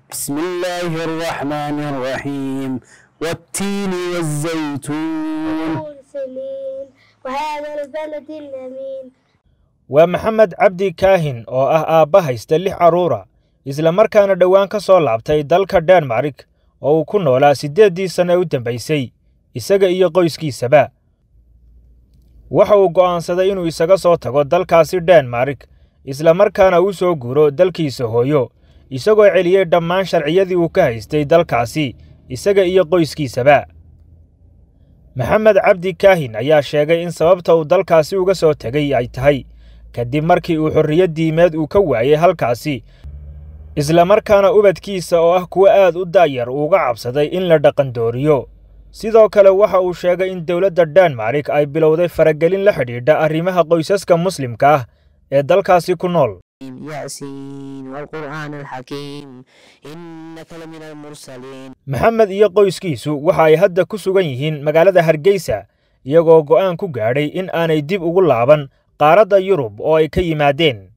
بسم الله الرحمن الرحيم والتين والزيتون سنين وهذا البلد الأمين waa maxamed cabdi kaahin oo ah aabba haysta lix carruura isla markaana dhowaan ka soo laabtay dalka denmarik oo uu ku noolaa siddeeddii sanno ee u dambaysay isaga iyo qoyskiisaba waxa uu go'aansaday inuu isaga soo tago dalkaasi denmarik isla markaana u soo guuro dalkiisa hooyo isagoo celiyey dhammaan sharciyadii uu ka haystay dalkaasi isaga iyo qoyskiisaba maxamed cabdi kaahin ayaa sheegay in sababta uu dalkaasi uga soo tegay ay tahay kadib markii uu xorriyad diimeed uu ka waayey halkaasi isla markaana ubadkiisa oo ah kuwo aad u daayar uuga cabsaday in la dhaqandooriyo sidoo kale waxa uu sheegay in dowladda denmarik ay bilowday faragelin la xidhiidha arrimaha qoysaska muslimka ah ee dalkaasi ku nool ياسين والقرآن الحكيم إنك لمن المرسلين maxamed iyo qoyskiisu waxa ay hadda ku sugan yihiin magaalada hargeysa iyagoo go'aan ku gaadhay in aanay dib ugu laaban qaaradda yurub oo ay ka yimaadeen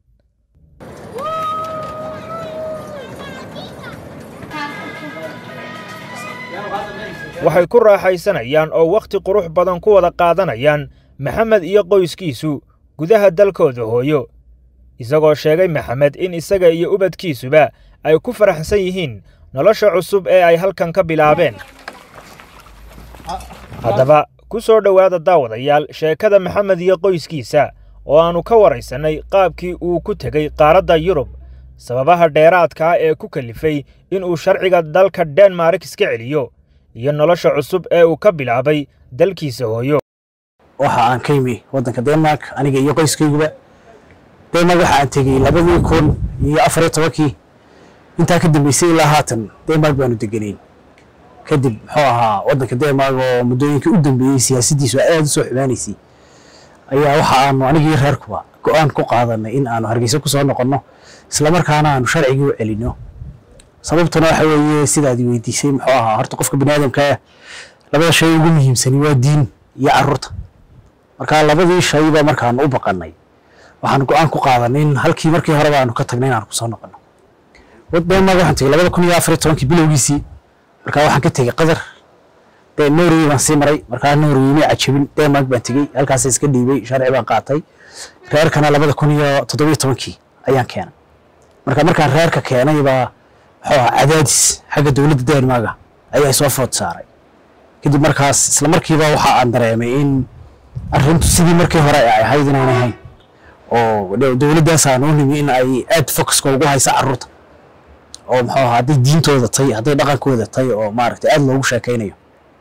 waxay ku raaxaysanayaan oo wakhti qurux badan ku wada qaadanayaan maxamed iyo qoyskiisu gudaha dalkooda hooyo isagoo sheegay maxamed in isaga iyo ubadkiisuba ay ku faraxsan yihiin nolosha cusub ee ay halkan ka bilaabeen haddaba ku soo dhowaada daawadayaal sheekada maxamed iyo qoyskiisa oo aannu ka waraysannay qaabkii uu ku tegey qaaradda yurub sababaha dheeraadka ah ee ku kalifay inuu sharciga dalka denmarik iska celiyo iyo nolosha cusub ee uu ka bilaabay dalkiisa hooyo waxa aan ka yimi waddanka denmark aniga iyo qoyskayguba denmark waxa aan tegey labadii kun iyo afar iyo tobankii intaa ka dambeysay ilaa haatan denmark baanu deganayn kadib muxuu ahaa waddanka denmark oo muddooyinkii u dambeeyey siyaasaddiisu aad u soo xumaanaysay ayaa waxa aanu anigii reerkuba go'aan ku qaadanay in aanu hargeysa ku soo noqonno islamarkaana aanu sharcigii u celinno sababtuna waxa weeye sidaad i weydiisay muxuu ahaa horta qofka bini aadamka ah labada shay ugu muhiimsani waa diin iyo carruurta marka labadii shayba markaanu u baqannay waxaan go'aan ku qaadanay in halkii markii horeba aanu ka tagnay inaanu kusoo noqonno denmark waxaan tegey labada kun iyo afar iyo tobankii bilowgiisii marka waxaan ka tegey qatar dee norway baan sii maray markaa norway may cajabin denmark baan tegey halkaasa iska dhiibay sharci baan qaatay reerkana labada kun iyo toddobiyo tobankii ayaan keenay marka markaan reerka keenay baa muxuu ahaa cadaadis xagga dowladda denmarka ayaa soo food saaray kadib markaas isla markiiba waxa aan dareemay in arrintu sidii markii hore ay ahayd inaan ahayn oo dowladdaas aan u nimi in ay aad focuska ugu haysa carruurta oo muxuu ahaa hadday diintooda tay hadday dhaqankooda tay oo maaragtay aad loogu sheekaynayo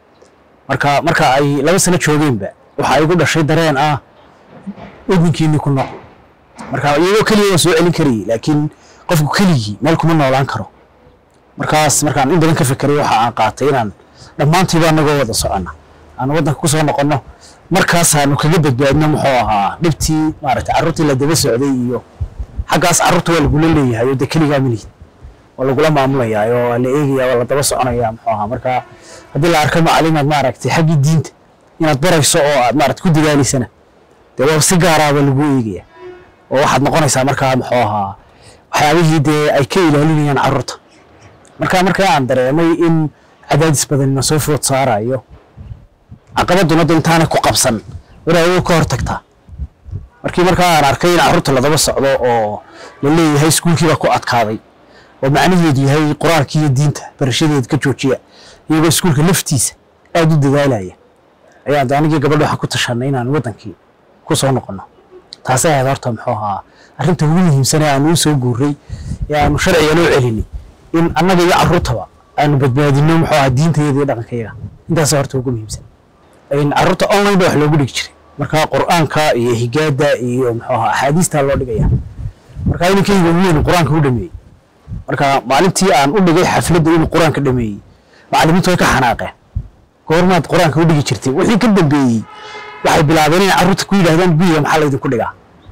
marka marka ay laba sano joogeenba waxa igu dhashay dareen ah waddankiinii ku nool marka iyagoo keliya waa soo celin karayay laakiin qofku keligii meel kuma noolaan karo markaas markaan in badan ka fekeray waxa aan qaatay inaan dhammaantiiba anagoo wada soconna aan waddanka ku soo noqonno markaasaanu kaga badbaadno muxuu ahaa dhibtii maaragtay carruurtii la daba socday iyo xaggaas carruurta waa lagula leeyahay oo dee keligaa malihid waa lagula maamulayaa oo waa la eegayaa waa la daba soconayaa muxuu ahaa marka haddii la arko macalimaad maaragtay xaggii diinta inaad barayso oo aad maaragtay ku dadaalaysana dee waa si gaaraaba lagu eegaya oo waxaad noqonaysaa markaa muxuu ahaa waxyaabihii dee ay ka ilaalinayaan carruurta marka markaa aan dareemay in cadaadis badan na soo food saarayo caqabaduna da intaana ku qabsan waraaway ka hor tagtaa markii markaa aan arkay in carruurta ladaba socdo oo la leeyahay iskuulkii baa ku adkaaday oo macnaheedu yahay qur-aanka iyo diinta barashadeeda ka joojiya iyagoo iskuulka laftiisa aad u dadaalaya ayaan anigii gabadha waxaan ku tashanay inaan waddankii ku soo noqonno taasay ahayd horta muxuu ahaa arrinta ugu muhiimsan ee aanu u soo guuray ee aanu sharciga loo celinay in annaga iyo carruurtaba aanu badbaadino muxuu ahaa diintayeeda iyo dhaqankayaga intaasa horta ugu muhiimsan carruurta online ba wax loogu dhigi jiray marka qur'aanka iyo higaada iyo muxuu ahaa axaadiistaa loo dhigaya marka inankayga ugu weyn qur-aanka u dhameeyey marka maalintii aan u dhigay xafladda inuu qur-aanka dhameeyey macallimiintu way ka xanaaqeen goormaad qur-aanka u dhigi jirtay wixii ka dambeeyey waxay bilaabeen inay carruurta ku yidhahdaan guriga maxaa laydinku dhigaa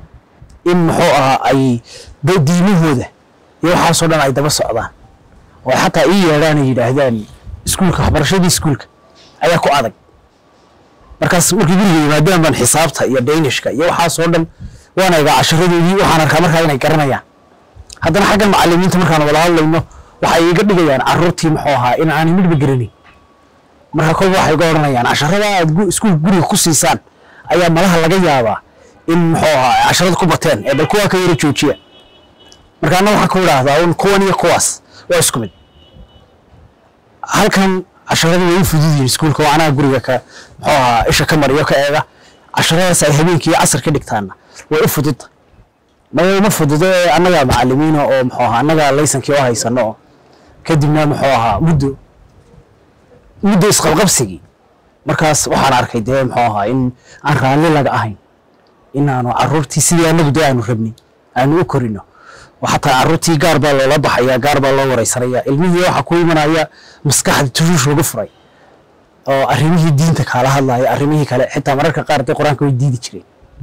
in muxuu ahaa ay diimahooda iyo waxaasoo dhan ay daba socdaan oo ay xataa ii yeedhaan ay yidhaahdaan iskuulka waxbarashadii iskuulka ayaa ku adag markaas markii guriga yimaadaan baan xisaabta iyo daynishka iyo waxaasoo dhan waan egaa casharadoodii waxaan arkaa markaa inay garanayaan haddana xaggan macalimiinta markaan wada hadlayno waxay iga dhigayaan caruurtii muxuu ahaa in aanay midhba garanin marka kolba waxay ga odhanayaan casharada aad gu- iskuul guriga ku siisaan ayaa malaha laga yaabaa in muxuu ahaa casharada ku bateen ee bal kuwaa ka yara joojiya marka anna waxaan ku idhaahdaa un kuwan iyo kuwaas waa isku mid halkan casharada way u fudud yihiin iskuulka oo anaa guriga ka muxuu ahaa isha ka mariyo ka eega casharadaas ay habeenkii iyo casar ka dhigtaana way u fududda maya uma fududo ee annagaa macalimiina oo muxuu ahaa annagaa laysankii oo haysano oo kadibna muxuu ahaa muddo muddo isqabqabsigii markaas waxaan arkay dee muxuu ahaa in aan raalli laga ahayn inaanu caruurtii sidii annagu dee aanu rabnay aanu u korino oo xataa caruurtii gaar baa loola baxaya gaar baa loo wareysanaya ilmihii waxaa ku imanaya maskaxda tushuush lagu furay oo arrimihii diinta kaala hadlaya arrimihii kale xitaa mararka qaar dee qur-aanka way diidi jireen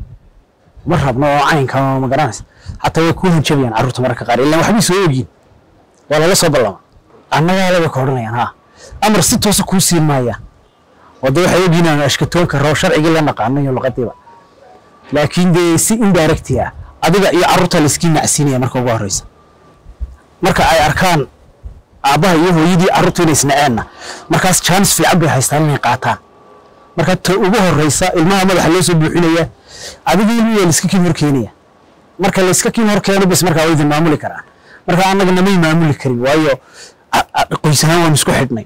ma rabno oo caynka ma garanaysa xataa way ku hanjabayaan carruurta mararka qaar ilaan waxbay soo ogyiin waa lala soo ballama annagaa labay ka odhanayaan ha amar si toosa kuu siin maayaan oo dee waxay ogyiin aanu ashkatoonka roo sharcigii la naqaano iyo luqadiiba laakiin dee si indirecti ah adiga iyo carruurta layskii nacsiinaya marka ugu horeysa marka ay arkaan aabbaha iyo hooyadii carruurtu inay isnaceenna markaas jaanis fiican bay haystaan inay qaataan marka ta ugu horeysa ilmaha madaxa loo soo buuxinaya adiga ilmihi waa laiska kiin hor keenaya marka layska kiin hor keeno bis markaa way idin maamuli karaan marka annaga namay maamuli karin waayo a- a- qoys ahaan waan isku xidhnay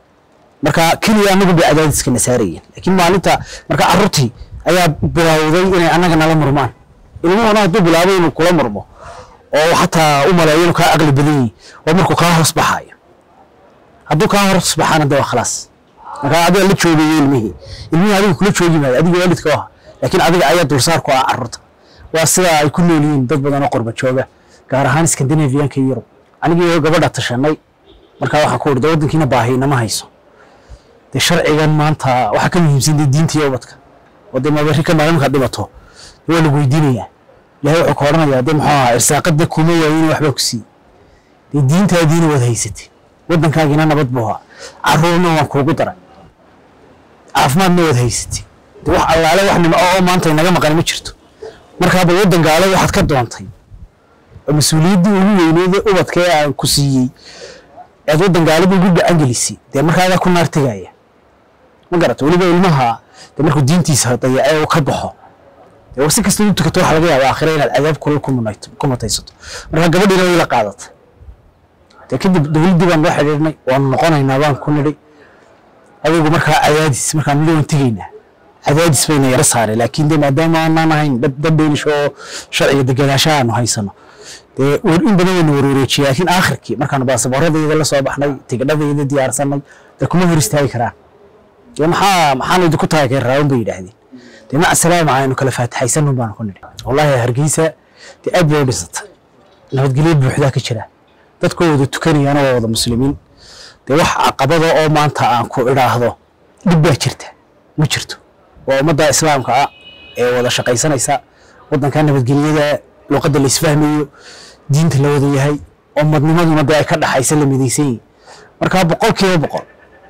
marka keliya annagu bay cadaadiska na saarayeen laakiin maalinta marka carruurtii ayaa bilowday inay annaga nala murmaan ilmuhuna hadduu bilaabay inuu kula murmo oo xataa u maleeyo inuu kaa aqli badan yahay oo markuu kaa hoos baxaayo hadduu kaa hoos baxaana de waa khalaas marka adiga la joogaya ilmihii ilmihii adiga kula joogi maayo adiga waalidka u aha laakiin adiga ayaa dulsaar ku ah carruurta waa sidaa ay ku nool yihiin dad badan oo qurba jooga gaar ahaan scandinavianka iyo yurub anigii gabadha tashanay markaa waxaan ku urda waddankiina baahi nama hayso dee sharcigan maanta waxaa ka muhiimsan dee diinta iyo ubadka oo dee mabari ka maalimka dhimato dee waa lagu weydiinayaa ilahay wuxuu ka odhanayaa dee muxuu ahaa irsaaqada kuma waayina waxbaa ku siiyey dee diintaadiina waad haysatay waddankaagiina nabad buu ahaa carruurna waan kuugu daray caafimaadna waad haysatay dee wax allaale wax nimco oo maanta inaga maqan ma jirto markaaba waddan gaale waxaad ka doontay oo mas-uuliyaddii ugu weyneed ee ubadka ee aan ku siiyey aad waddan gaaliba ugu gacan gelisay dee markaagaa ku naar tegaya ma garata weliba ilmaha dee markuu diintiisa dayacee uu ka baxo dee war si kasta u tukato waxaa laga yaaba aakhira inaad cadaab kulal ku munayto- ku mutaysato marka gabadhiina way la qaadatay dee kadib dowladdii baan loo xidhiidhnay waanu noqonaynaa baan ku nidhi adigu markaa cadaadis markaan nidhi waan tegaynaa cadaadis bayna yara saareen laakiin dee maadaama aanaan ahayn dad dad dheelish oo sharciga degenaanshaha aanu haysano dee war- in badan wayna warwareejiyay laakiin aakhirkii markaanu baasaboorradayda la soo baxnay tigidhadayda diyaarsanay dee kuma hor istaagi karaan dee maxaa maxaan idinku taageer raawan bay yidhaahdeen dee maca salaama aynu kala faatixaysanun baanu ku nidhi wallaahi hargeysa dee aad bay u dhisatay nabadgelyo buuxdaa ka jira dadkoo wada tukanayana waa wada muslimiin dee wax caqabada oo maanta aan ku idhaahdo dhib baa jirta ma jirto waa ummadda islaamka ah ee wada shaqaysanaysa waddanka nabadgelyada luqadda la isfahmayo diinta la wada yahay ummadnimaduna dee ay ka dhaxaysa la midaysan yihin marka boqol kiiba boqol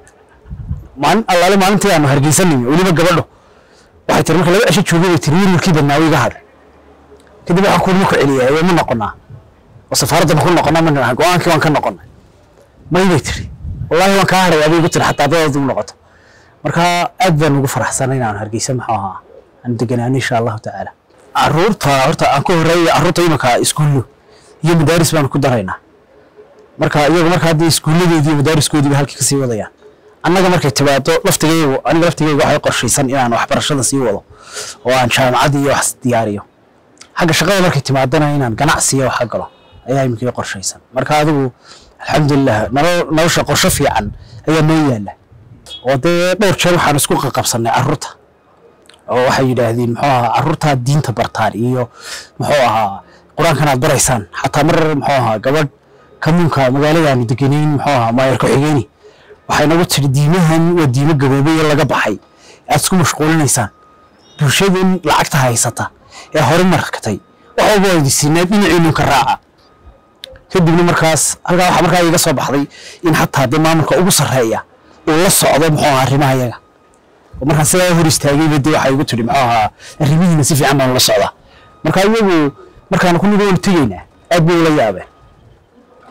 maalin allaale maalintii aanu hargeysanayno weliba gabadho waxay tiri marka laba cisho joogay bay tiri wiilkii badnaa wiiga hadhay kadib waxaan kuurma ku celiyaa ee ma noqonaa oo safaaradda ma ku noqonaa ma nidhaha go-aankii waan ka noqonay may bay tiri wallaahi waan kaa hadhay aday igu tiri xataa dadaad ugu noqoto marka aad baan ugu faraxsanay inaan hargeysa maxuu ahaa aan deganaano insha allahu tacaala caruurta horta aan ku horeeya caruurta imanka iskuullo iyo madaaris baan ku daraynaa marka iyagu marka haddii iskuulladoodii iyo madaariskoodiiba halkii kasii wadayaan annaga markay timaado laftigaygu aniga laftigaygu waxay qorshaysan inaan waxbarashada sii wado oo aan jaamacad iyo wax diyaariyo xagga shaqada markay timaadana inaan ganacsiyo waxa galo ayaa iminkii qorshaysan marka adigu alxamdulilah nolol- nolosha qorsho fiican ayaa noo yaala oo dee dhowr jeer waxaan isku qaqabsanay carruurta oo waxay yidhaahdeen muxuu ahaa carruurtaa diinta bartaan iyo muxuu ahaa qur-aankan aad baraysaan xataa mar muxuu ahaa gabadh kamuunka magaaladaanu deganayn muxuu ahaa maayar ku-xigeeni waxay nagu tiri diimahan waa diimo gaboobay ee laga baxay aad isku mashquulinaysaan bulshadan lacagta haysata ee hore markatay wax walba waa idisiinaa dhinaciinu ka raaca kadibna markaas halkaa waxaa markaa iga soo baxday in xataa dee maamulka ugu sarreeya uu la socdo muxuu ahaa arrimaha yaga oo markaan sidaa hor istaagayba dee waxay igu tiri muxuu ahaa arrimihiina si fiican baan la socdaa marka iyagu markaan ku nidhi waanu tegaynaa aad bay ula yaabeen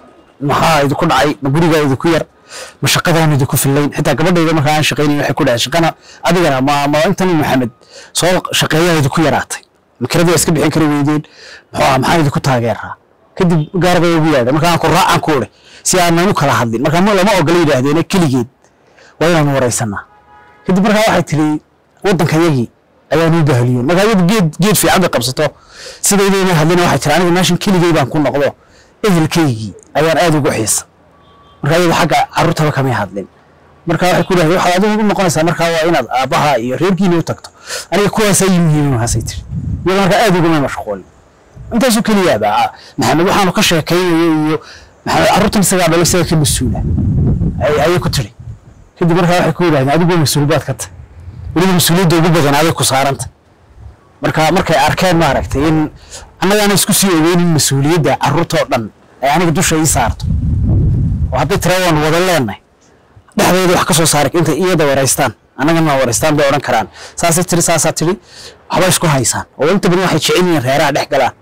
maxaa idinku dhacay ma gurigaa idinku yar ma shaqadaan idinku fillayn xitaa gabadhayda markaa aan shaqaynayn waxay ku dhahay shaqana adigana ma ma intan maxamed soo shaqeeyaa idinku yaraatay makiradii waa iska bixin kari weydeen muxuu aha maxaan idinku taageeraa kadib gaar bay ugu yaadha markaan ku raacaan ku udhe si aanan u kala hadlin markaa ma- lama ogola yidhaahdeene keligeed waa inaanu waraysanaa kadib markaa waxay tiri waddankayagii ayaan u bahliyoon markaa iyadu geed geed fiican bay qabsato sidaydayna hadlina waxay tiri aniga meeshan keligey baan ku noqdo ehelkaygii ayaan aad ugu xiisa markaa iyadu xagga carruurtaba kamay hadlin marka waxay ku dhahdeen waxaad adigu u noqonaysaa markaa waa inaad aabbaha iyo reerkiina u tagto aniga kuwaasaa ii muhiima mahaasay tiri iyada markaa aad uguma mashquulin intaasoo keliyaaba ah, maxamed waxaanu ka sheekaynayo iyo maxamed carruurtan isagaa dhalo isaga ka mas-uula ay- ayay ku tiri kadib markaa waxay ku yidhahdeen adigu mas-uul baad ka tahay weliba mas-uuliyadda ugu badan aday ku saaranta marka markay arkeen maaragtay in annagaana isku sii ogeynin mas-uuliyadda carruurtoo dhan ay aniga dusha ii saarto oo hadday tira waan wada leenahay dhexdeeda wax ka soo saaray intay iyada waraystaan annagana waraystaan bay odhan karaan saasay tiri saasaa tiri waxba isku haysaan oo inta badan waxay jecel yihiin reeraha dhex galaan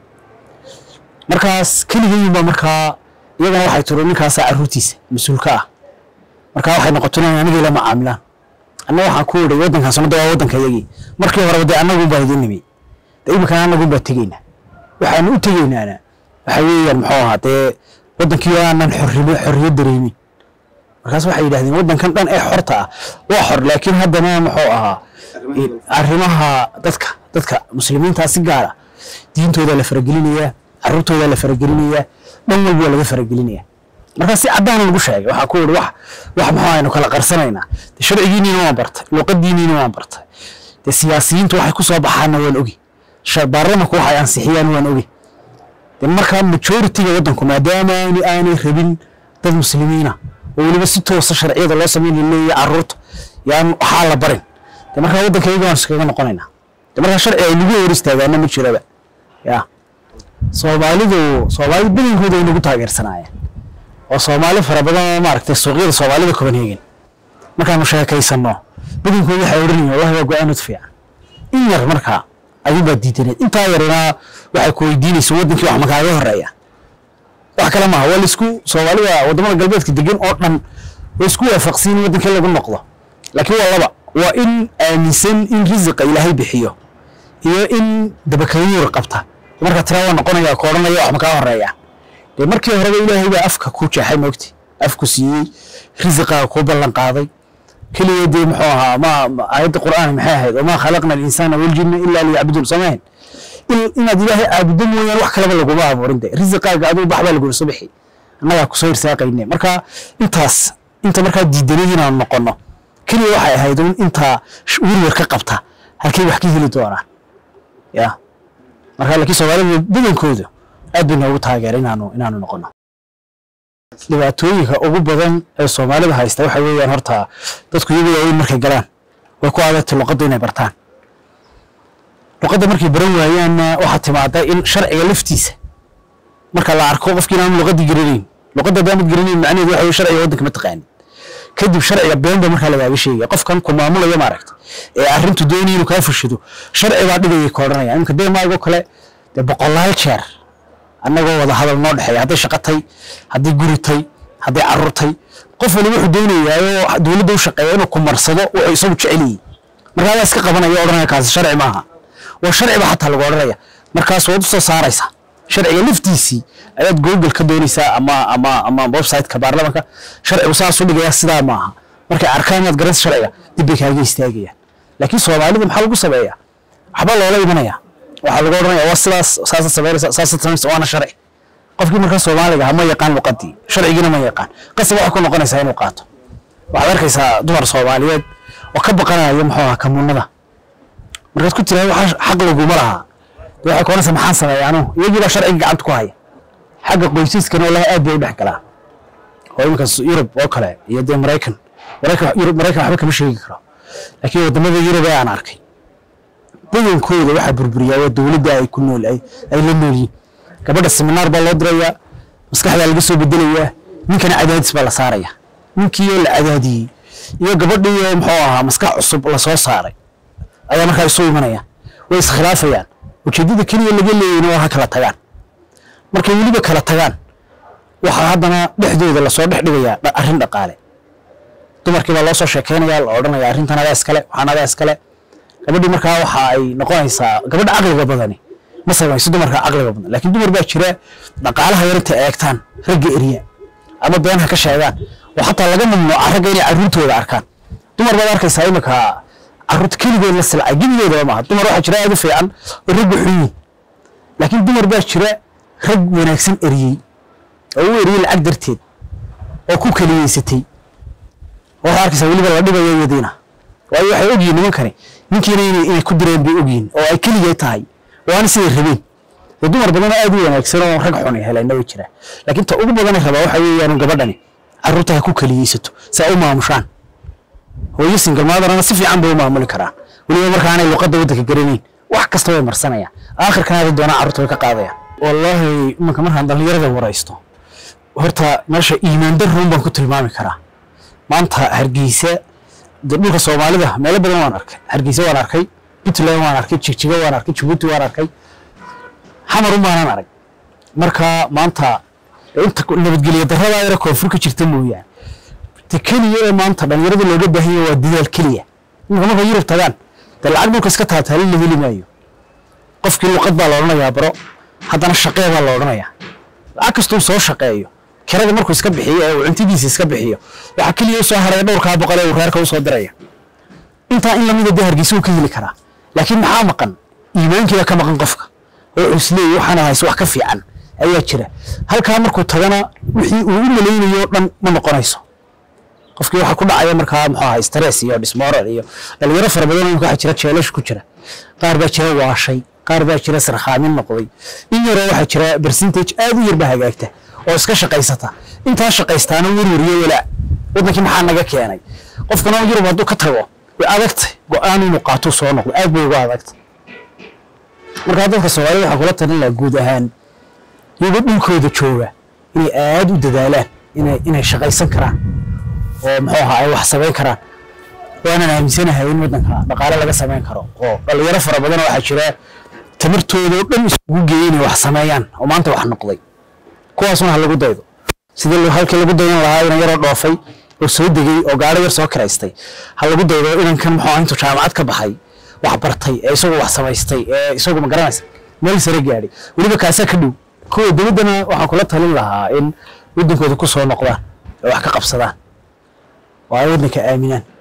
markaas keligayin baa markaa iyagana waxay tiri ninkaasaa carruurtiisa mas-uulka ah markaa waxay noqoto inay aniga ila macaamilaan anna waxaan ku idhay waddankan sanada waa waddanka yagii markii horeba dee annagunbaa idin nimi dee iminkana annagunbaa tegeynaa waxaanu u tegeynaana waxa weeyaan muxuu ahaa dee waddankii aanan xorrimo xorriyad dareemin markaas waxay yidhahdeen waddankan dhan ee xorta ah waa xor laakiin haddana muxuu ahaa in arrimaha dadka dadka muslimiintaa si gaar ah diintooda la faragelinayaa carruurtooda la faragelinayaa dhan walba waa laga faragelinayaa markaa si caddaan lagu sheegay waxaa ku yidhi wax wax maxaa aynu kala qarsanaynaa de sharcigiiniina waan bartay luqadiiniina waan bartay de siyaasiyiintu waxay ku soo baxaanna waan ogi sha- baarlamanku waxay ansixiyaan waan ogi de markaa majoritiga waddanku maadaama aani aanay rabin dad muslimiina oo weliba si toosa sharciyada loo sameynay leeyahay carruurta yaan waxaa la barin de markaa waddankayga waan iskaga noqonaynaa de markaa sharci ay nagu hor istaagaana ma jiraba ya soomaalidu soomaalidu badankooda ay nagu taageersanaayeen oo soomaali fara badan oo maaragtay suuqyada soomaalida copenhagen markaanu sheekaysano badankooda waxay odhanayeen wallahi waa go-aanad fiican in yar markaa adinbaa diidaneed intaa yarina waxay ku weydiinaysa wadankii wax makaaga horeeya wax kale maaha waa laisku soomaalida wadamada galbeedka degan oo dhan way isku waafaqsan in wadankii lagu noqdo laakiin waa laba waa in aaminsan in risiqa ilaahay bixiyo iyo in dabakayuur qabta marka tira waa noqonaya ka odhanaya wax makaa horeeya dee markii horeba ilaahay baa afka ku jeexay moogti afku siiyey risiqaa ku ballan qaaday keliya dee muxuu ahaa ma ma- aayadda qur'aan maxay ahayd wamaa khalaqna alinsaana waljinna ilaa liyacbuduun samayn inaad ilaahay caabudo mooyaan wax kaleba laguma abuurin de risiqaaga adigu baxbaa lagu soo bixi annagaa kusoo irsaaqayne marka intaas inta markaa diidanay inaanu noqono keliya waxay ahayd un intaa sh- werwer ka qabta halkay wax ka heli doonaan ya marka laakiin soomaalida badankoodu aad bay noogu taageera inaanu inaanu noqono dhibaatooyinka ugu badan ee soomaalida haysta waxa weeyaan horta dadku iyagu waaweyn markay galaan way ku adagtay luqadda inay bartaan luqadda markay baran waayaanna waxaa timaada in sharciga laftiisa marka la arko qofkii inaanu luqaddii garanayn luqadda haddaanad garanayn macnaheedu waxa weye sharciga waddanka ma taqaanid kadib sharciga been baa markaa lagaaga sheegaya qofkan ku maamulaya maaragta ee arrintu doonaya inuu kaa fushado sharci baa dhigaya ka odhanaya iminka deemaagoo kale dee boqolaal jeer annagoo wada hadal noo dhexeeya hadday shaqatay hadday guritay hadday carruurtay qof waliba wuxuu doonayaa oo dowladda u shaqeeya inuu ku marsado wuxuu isagu jecel yahay markaa adaa iska qabanaya odhanaya kaasi sharci maaha waa sharci baa xataa lagu odhanaya markaas waad u soo saaraysaa sharciga laftiisii ayaad google ka doonaysaa ama ama ama website-ka baarlamanka sharcigu saas u dhigaya sidaa maaha markay arkaan inaad garanaysa sharciga dib bay kaaga istaagayaan laakiin soomaalida maxaa lagu sameeyaa waxba loola imanaya waxaa lagu odhanaya waa sidaas saasad samaynaysa saasad samaynaysa waana sharci qofkii markaa soomaaliga ah ma yaqaan luqadii sharcigiina ma yaqaan qasab waxay ku noqonaysaa inuu qaato waxaad arkaysaa dumar soomaaliyeed oo ka baqanaya muxuu ahaa kamuunada markaad ku tiraahdo waxaa xaq laguma lahaa dee waxay koonaysaa maxaan sameeya anugu iyagii baa sharciga gacanta ku haya xagga qoysaskana wallahi aad bay u dhex galaa oo iminkaas yurub oo kale iyo dee maraykan maraykan yurub maraykan waxba kama sheegi karo laakiin wadamada yurub ee aan arkay badankooda waxaa burburiyaa waa dowladda ay ku nool ay ay la nool yihiin gabadha seminaar baa loo dirayaa maskaxdaa laga soo bedelayaa ninkana cadaadis baa la saaraya ninkii la cadaadiyey iyo gabadhii muxuu ahaa maskax cusub lasoo saaray ayaa markaa isu imanaya way iskhilaafayaan ujeeddada keliya laga leeyayna waa ha kala tagaan markay weliba kala tagaan waxaa haddana dhexdooda lasoo dhex dhigayaa dha- arrin dhaqaale dumarkii baa loo soo sheekeynaya la odhanaya arrintan adaa iskale waxaan adaa iskale gabadhii markaa waxa ay noqonaysaa gabadha caqliga badani ma samayso dumarka caqliga badan laakiin dumar baa jira dhaqaalaha yar intay eegtaan ragga eriya ama beenha ka sheegaan oo xataa laga mamnuuca ragga inay carruurtooda arkaan dumar baad arkaysaa imika carruurta keligood la silcay gebigoodaba maaha dumar waxaa jira aad u fiican oo ragga xun yihin laakiin dumar baa jira rag wanaagsan eriyey oo u eriyey lacag darteed oo ku keliyeysatay waxaa arkaysaa weliba la dhibayo iyadiina waayo waxay ogyihin nimankani ninkiina inay inay ku direen bay ogyihin oo ay keligay tahay waana siday rabeen dee dumar badan oo aad u wanaagsan oo rag xun ay helayna way jiraa laakiin ta ugu badanay rabaa waxa weeyaan gabadhani carruurta ha ku keliyeysato si ay u maamushaan hooyo single motherna si fiican bay u maamuli karaan weliba markaanay luqadda waddanka garanayn wax kasta way marsanayaan aakhirkana ada doonaa carruurta way ka qaadayaan wallaahi imanka markaan dhallinyarada waraysto horta meesha iimaan darruun baan ku tilmaami karaa maanta hargeysa dee dhulka soomaalida meelo badan waan arkay hargeysa waan arkay puntland waan arkay jigjiga waan arkay jabuuti waan arkay xamarun baanan arag marka maanta dee inta ku- nabadgelyo darradaa yara koonfur ka jirta mooyaane te keliya ee maanta dhalinyarada looga baahan yahay waa dadaal keliya iminka markay yurub tagaan dee lacag dhulka iska taataalin la heli maayo qofkii luqad baa la odhanayaa baro haddana shaqee baa la odhanayaa lacag kastuu soo shaqeeyo kirada markuu iska bixiyo ee uu cuntidiisa iska bixiyo waxaa keliya u soo haraya dhowrkaa boqol ee uu reerka usoo diraya intaa in lamida dee hargeysa uu ka heli karaa laakiin maxaa maqan iimaankiiba ka maqan qofka oo cusleey waxaan hayse wax ka fiican ayaa jira halkaa markuu tagana wixii uu u malaynayo o dhan ma noqonayso qofkii waxaa ku dhacaya markaa muxuu ahaa stress iyo dismoral iyo dhalinyaro fara badan oo waxaa jira jeelash ku jira qaar baa jira waashay qaar baa jira sarkhaamin noqday in yaroo waxaa jira percentage aad u yar baa hagaagta oo iska shaqaysata intaa shaqaystaana werweriyo walaa waddankii maxaa naga keenay qofkana yurub hadduu ka tago way adagtay go-aan inuu qaatuu soo noqdo aad bay ugu adagtay markaa dadka soomaalida waxaa kula talin lahaa guud ahaan iyagoo dhulkooda jooga inay aad u dadaalaan inay inay shaqaysan karaan oo muxuu ahaa ay wax samayn karaan waanan aaminsanahay in waddanka dhaqaale laga samayn karo oo dhalinyaro fara badan waxaa jira tamartooda oo dhan isugu geeyay inay wax sameeyaan oo maanta wax noqday kuwaasuna ha lagu daydo sidii lo- halkii lagu dayan lahaa inan yaroo dhoofay oo soo degay oo gaaro yar soo kiraystay ha lagu daydo inankan muxuu ahaa intuu jaamacad ka baxay wax bartay ee isagu wax samaystay ee isagu ma garanaysa meel sare gaadhay weliba kaasaa ka dhow kuwa dowladdana waxaan kula talin lahaa in waddankooda ku soo noqdaan oo wax ka qabsadaan oo ay waddanka aaminaan